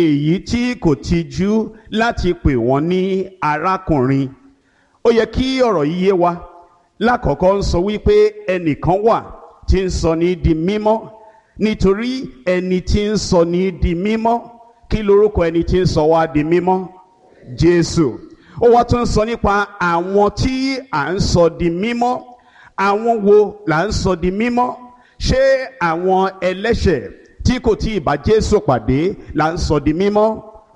èyí tí kò tijú láti pè wọ́n ní arákùnrin ó yẹ kí ọ̀rọ̀ yìí yé wa lákọ̀ọ́kọ́ ń sọ wípé ẹnìkan wà tí ń sọ ní di mímọ́ nítorí ẹni tí ń sọ ní di mímọ́ kí lorúkọ ẹni tí ń sọ wá di mímọ́ Jésù ó wá tún ń sọ nípa àwọn tí à ń sọ di mímọ́ àwọn wo là ń sọ di mímọ́ ṣé àwọn ẹlẹ́ṣẹ̀ tí kò tí ì bá Jésù pàdé là ń sọ di mímọ́